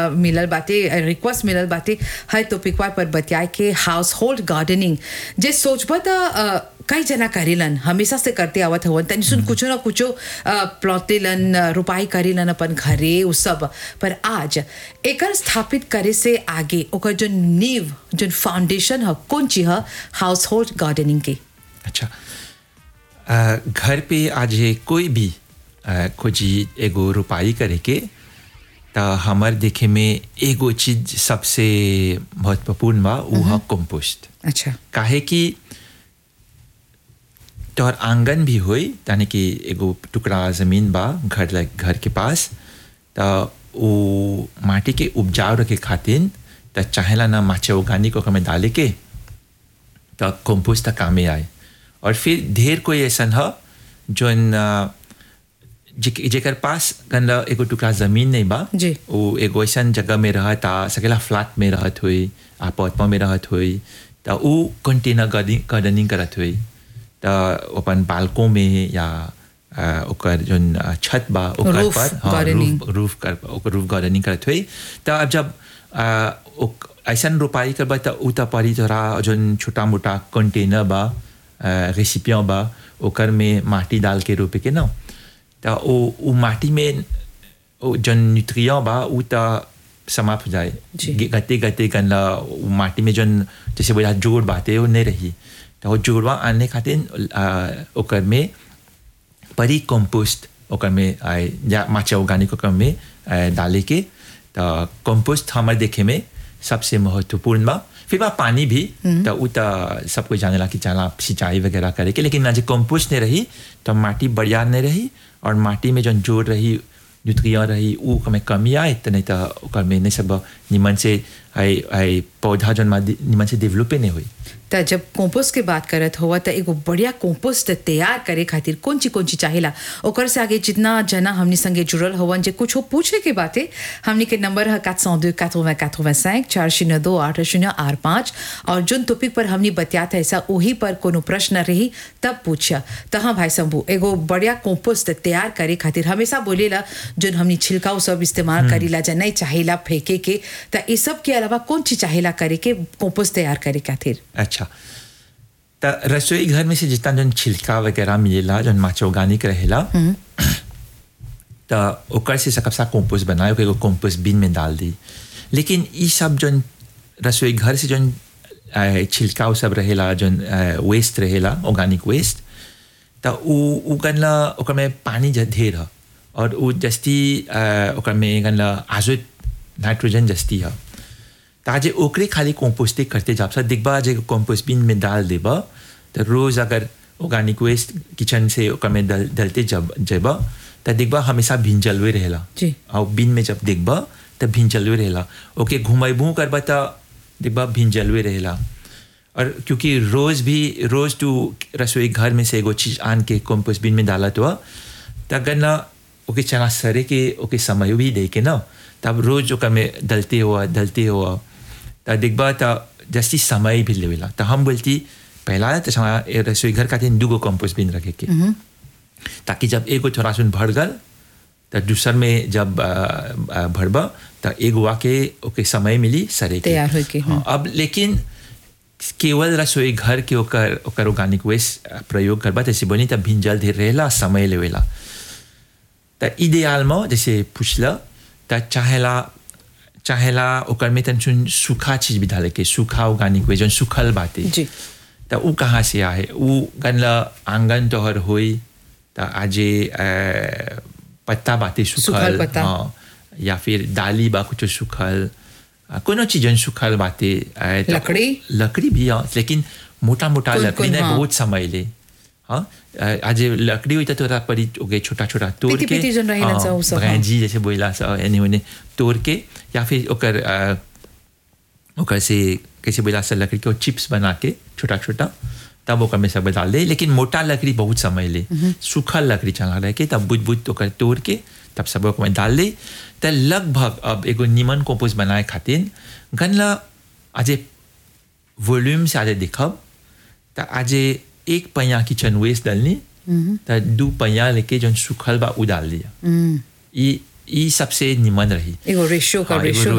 अ, मिलल बाटे रिक्वेस्ट मिलल बाटे है टॉपिकवा पर बतियाए के हाउस होल्ड गार्डनिंग जे सोचबा त अ, कई जना करेलन हमेशा से करते आवत हवन तनी सुन कुछो ना कुछो प्लॉटेलन रुपाई करेलन अपन घरे उ सब पर आज एकर स्थापित करे से आगे ओकर जो नींव जो फाउंडेशन ह कौन चीज ह हाउस होल्ड गार्डनिंग के अच्छा अ, घर पे आज ये कोई भी अ, खोजी एगो रुपाई करे के त हमर देखे में एगो चीज सबसे महत्वपूर्ण बा उ ह कंपोस्ट अच्छा काहे कि तोहर आंगन भी होई यानी कि एगो टुकड़ा जमीन बा घर लग घर के पास त वो माटी के उपजाऊ रखे खातिर त चाहेला ना माचे ऑर्गेनिक ओकर में डाले के त कंपोस्ट त कामे आए और फिर ढेर कोई ऐसन ह जोन अ, जे- जेकर पास गंदा एगो टुकड़ा जमीन नहीं बा जी। वो एगो ऐसन जगह में रहत आ सकेला फ्लैट में रहत हुई अपार्टमेंट में रहत हुई त ऊ कंटेनर गार्डनिंग गार्डनिंग करत हुई त अपन बालकों में या अ, ओकर जोन अ, छत बा ओकर Roof पर gardening. रूफ रूफ कर ओकर रूफ गार्डनिंग करत हुई त अब जब अ, ओक- ऐसन रोपाई करबा त उ त परी तोरा जोन छोटा मोटा कंटेनर बा रेसिपियाँ बा ओकर में माटी डाल के रोपे के न त ओ उ माटी में ओ जोन न्यूट्रिएंट बा उ त समाप्त हो जाए जी। गे- गते गते गंदा उ माटी में जोन जैसे बोला जोड़ बाते वो नहीं रही तो वो जोड़वा आने खातिर अ, ओकर में परी कंपोस्ट ओकर में आए या माचा ऑर्गेनिक ओकर में आए, डाले के तो कंपोस्ट हमारे देखे में सबसे महत्वपूर्ण बा फिर बा पानी भी तो उ तो सब कोई जानेला कि चला सिंचाई वगैरह करे के लेकिन ना जे कंपोस्ट नहीं रही तो माटी बढ़िया नहीं रही और माटी में जो जोड़ रही न्यूट्रिएंट रही उ में कमी आए तो नहीं तो ओकर में नहीं सब निमन से आई आई पौधा जन निमन से डेवलपे नहीं हुई त जब कंपोस्ट के बात करत हुआ त एगो बढ़िया कंपोस्ट तैयार करे खातिर कौन ची कौन ची चाहेला ओकर से आगे जितना जना हमनी संगे जुड़ल हवन जे कुछ पूछे के बाते हमनी के नंबर है 402 80 85 चार शून्य दो आठ शून्य आठ पाँच और जोन टॉपिक पर हमनी बतियात है ऐसा वही पर कोनो प्रश्न रही तब पूछा त हाँ भाई शंभू एगो बढ़िया कंपोस्ट तैयार करे खातिर हमेशा बोलेला जोन हमनी छिलका उ सब इस्तेमाल करीला जा नहीं चाहेला फेंके के त इस सब के अलावा कौन चीज चाहेला करे के कंपोस्ट तैयार करे खातिर अच्छा त रसोई घर में से जितना जन छिलका वगैरह मिलेला जन माचा ऑर्गेनिक रहेला त ओकर से सकब सा कंपोस्ट बनाए ओके एगो कंपोस्ट बिन में डाल दी लेकिन ई सब जन रसोई घर से जन अ, छिलका उ सब रहेला जन वेस्ट रहेला ऑर्गेनिक वेस्ट त उ उ गनला ओकर में पानी ज ढेर ह और उ जस्ती अ, ओकर में गनला आजोत नाइट्रोजन जस्ती ह ताजे ओकरे खाली कंपोस्टिंग करते जाब सा दिखबा जे कंपोस्ट बिन में डाल देबा तो रोज अगर ऑर्गेनिक वेस्ट किचन से ओकर में डल, डलते जब जेबा तो दिखबा हमेशा भिंजलवे रहेला जी। और बिन में जब दिखबा तो भिंजलवे रहेला ओके घुमाइबू करबा तो दिखबा भिंजलवे रहेला और क्योंकि रोज भी रोज तू रसोई घर में से एगो चीज आन के कंपोस्ट बिन में डाला तो त अगर ना ओके चना सरे के ओके समय भी दे के ना तब रोज ओकर में डलते हुआ डलते हुआ त दिखबा त जस्ती समय भी लेवेला त हम बोलती पहला तो समा- ए रसोई घर का दिन दूगो कंपोस्ट बिन रखे के ताकि जब एगो थोड़ा सुन भर गल त दूसर में जब अ, अ, भरबा त एगो आके ओके समय मिली सरे के तैयार होके, हाँ, अब लेकिन केवल रसोई घर के ओकर ओकर ऑर्गेनिक वेस्ट प्रयोग करबा तैसे बनी तब भिंजल धीर रहेला समय लेवेला त इडियाल में जैसे पूछला त चाहेला चाहेला ओकर में तन सुन सूखा चीज भी डाले के सूखा ऑर्गेनिक वेस्ट जौन सूखल बाटे जी त ऊ कहाँ से आए ऊ गनला आंगन तोहर होई त आजे अ, पत्ता बाटे सूखल सूखल पत्ता। हाँ या फिर डाली बा कुछ सूखल अ, कोनो चीज जौन सूखल बाटे अ, त- लकड़ी? लकड़ी भी हाँ लेकिन मोटा मोटा कोन- लकड़ी कोन, ने हाँ। बहुत समय ले हाँ अ, आज लकड़ी हुई तो तोरा परी ओके छोटा छोटा तोड़ पीती- के पीती जौन रहेला सा ऊ सब, हाँ। जी जैसे बोला सा एने ओने तोड़ के या फिर ओकर अ, ओकर से कैसे बोला सा लकड़ी के चिप्स बना के छोटा छोटा तब ओकर में सब डाल दे लेकिन मोटा लकड़ी बहुत समय ले सूखल लकड़ी चला रह के तब बुझ बुझ ओकर तोड़ के तब सब ओकर में डाल दे त लगभग अब एगो निमन कंपोस्ट बनाए खातिर गनला आज वॉल्यूम से आज देखब त आज एक पैया किचन वेस्ट डालनी त दू पैया लेके जौन सूखल बा उ डाल दिया ई ई सबसे निमन रही एगो रेशियो का हाँ, एगो रेशियो